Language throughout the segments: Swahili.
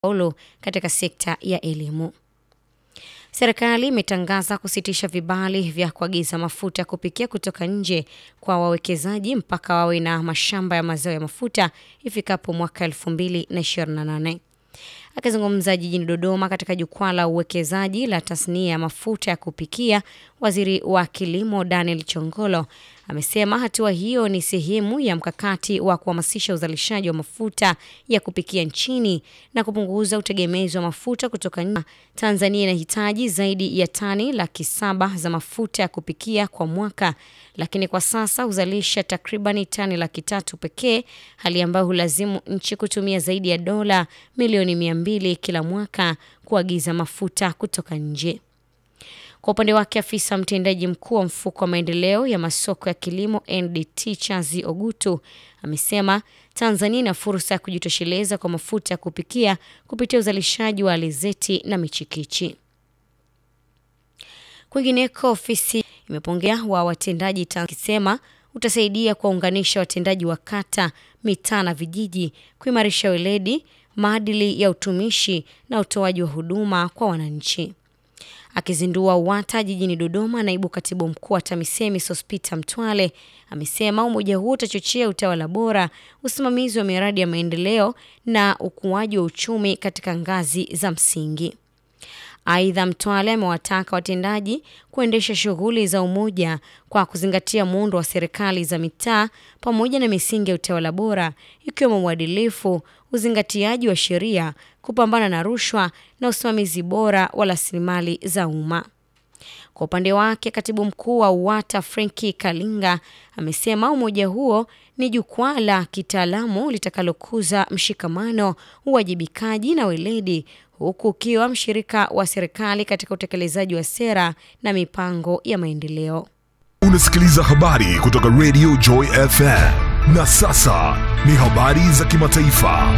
ulu katika sekta ya elimu. Serikali imetangaza kusitisha vibali vya kuagiza mafuta ya kupikia kutoka nje kwa wawekezaji mpaka wawe na mashamba ya mazao ya mafuta ifikapo mwaka 2028. Akizungumza jijini Dodoma katika jukwaa la uwekezaji la tasnia ya mafuta ya kupikia, waziri wa kilimo Daniel Chongolo amesema hatua hiyo ni sehemu ya mkakati wa kuhamasisha uzalishaji wa mafuta ya kupikia nchini na kupunguza utegemezi wa mafuta kutoka nje. Tanzania inahitaji zaidi ya tani laki saba za mafuta ya kupikia kwa mwaka, lakini kwa sasa huzalisha takribani tani laki tatu pekee, hali ambayo hulazimu nchi kutumia zaidi ya dola milioni mia mbili kila mwaka kuagiza mafuta kutoka nje. Kwa upande wake afisa mtendaji mkuu wa mfuko wa maendeleo ya masoko ya kilimo NDT Chazi Ogutu amesema Tanzania ina fursa ya kujitosheleza kwa mafuta ya kupikia kupitia uzalishaji wa alizeti na michikichi. Kwingineko, ofisi imepongea wa watendaji ikisema utasaidia kuwaunganisha watendaji wa kata, mitaa na vijiji, kuimarisha weledi, maadili ya utumishi na utoaji wa huduma kwa wananchi. Akizindua UWATA jijini Dodoma, naibu katibu mkuu wa TAMISEMI Sospita Mtwale amesema umoja huo utachochea utawala bora, usimamizi wa miradi ya maendeleo na ukuaji wa uchumi katika ngazi za msingi. Aidha, Mtwale amewataka watendaji kuendesha shughuli za umoja kwa kuzingatia muundo wa serikali za mitaa pamoja na misingi ya utawala bora ikiwemo uadilifu, uzingatiaji wa sheria, kupambana na rushwa na usimamizi bora wa rasilimali za umma. Kwa upande wake, katibu mkuu wa UWATA Frenki Kalinga amesema umoja huo ni jukwaa la kitaalamu litakalokuza mshikamano, uwajibikaji na weledi huku ukiwa mshirika wa serikali katika utekelezaji wa sera na mipango ya maendeleo. Unasikiliza habari kutoka Radio Joy FM. Na sasa ni habari za kimataifa.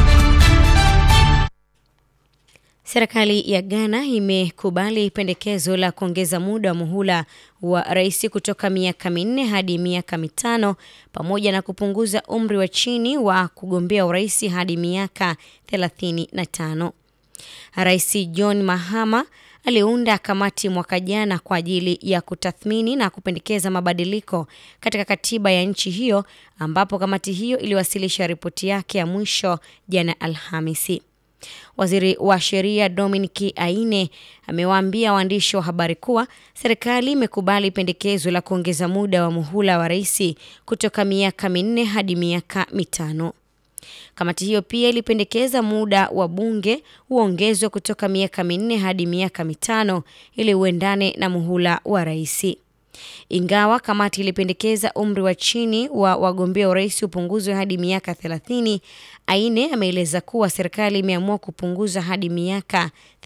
Serikali ya Ghana imekubali pendekezo la kuongeza muda wa muhula wa rais kutoka miaka minne hadi miaka mitano pamoja na kupunguza umri wa chini wa kugombea urais hadi miaka 35. Rais John Mahama aliunda kamati mwaka jana kwa ajili ya kutathmini na kupendekeza mabadiliko katika katiba ya nchi hiyo ambapo kamati hiyo iliwasilisha ripoti yake ya mwisho jana Alhamisi. Waziri wa sheria Dominic Aine amewaambia waandishi wa habari kuwa serikali imekubali pendekezo la kuongeza muda wa muhula wa rais kutoka miaka minne hadi miaka mitano. Kamati hiyo pia ilipendekeza muda wa bunge uongezwe kutoka miaka minne hadi miaka mitano ili uendane na muhula wa rais. Ingawa kamati ilipendekeza umri wa chini wa wagombea urais upunguzwe hadi miaka 30, Aine ameeleza kuwa serikali imeamua kupunguza hadi miaka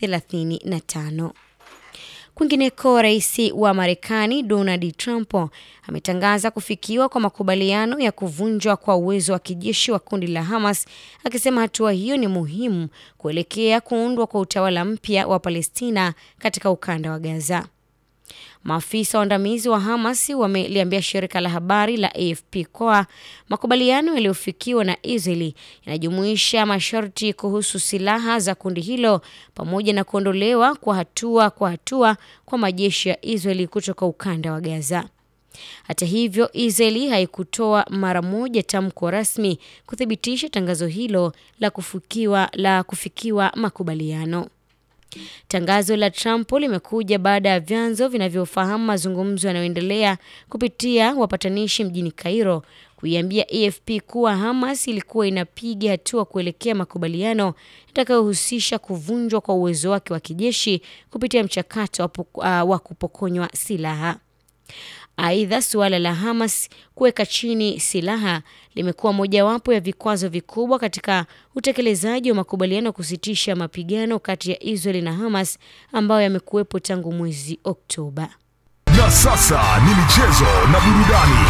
35. Kwingineko, rais wa Marekani Donald Trump ametangaza kufikiwa kwa makubaliano ya kuvunjwa kwa uwezo wa kijeshi wa kundi la Hamas, akisema hatua hiyo ni muhimu kuelekea kuundwa kwa utawala mpya wa Palestina katika ukanda wa Gaza. Maafisa waandamizi wa Hamas wameliambia shirika la habari la AFP kuwa makubaliano yaliyofikiwa na Israeli yanajumuisha masharti kuhusu silaha za kundi hilo pamoja na kuondolewa kwa hatua kwa hatua kwa majeshi ya Israeli kutoka ukanda wa Gaza. Hata hivyo, Israeli haikutoa mara moja tamko rasmi kuthibitisha tangazo hilo la kufikiwa, la kufikiwa makubaliano. Tangazo la Trump limekuja baada ya vyanzo vinavyofahamu mazungumzo yanayoendelea kupitia wapatanishi mjini Cairo kuiambia AFP kuwa Hamas ilikuwa inapiga hatua kuelekea makubaliano yatakayohusisha kuvunjwa kwa uwezo wake wa kijeshi kupitia mchakato wa kupokonywa silaha. Aidha, suala la Hamas kuweka chini silaha limekuwa mojawapo ya vikwazo vikubwa katika utekelezaji wa makubaliano ya kusitisha mapigano kati ya Israeli na Hamas ambayo yamekuwepo tangu mwezi Oktoba. Na sasa ni michezo na burudani.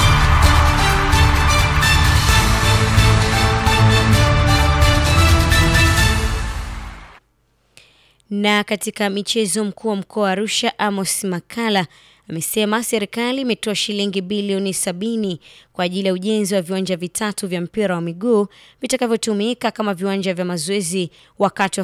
Na katika michezo, mkuu wa mkoa wa Arusha Amos Makala amesema serikali imetoa shilingi bilioni sabini kwa ajili ya ujenzi wa viwanja vitatu vya mpira wa miguu vitakavyotumika kama viwanja vya mazoezi wakati wa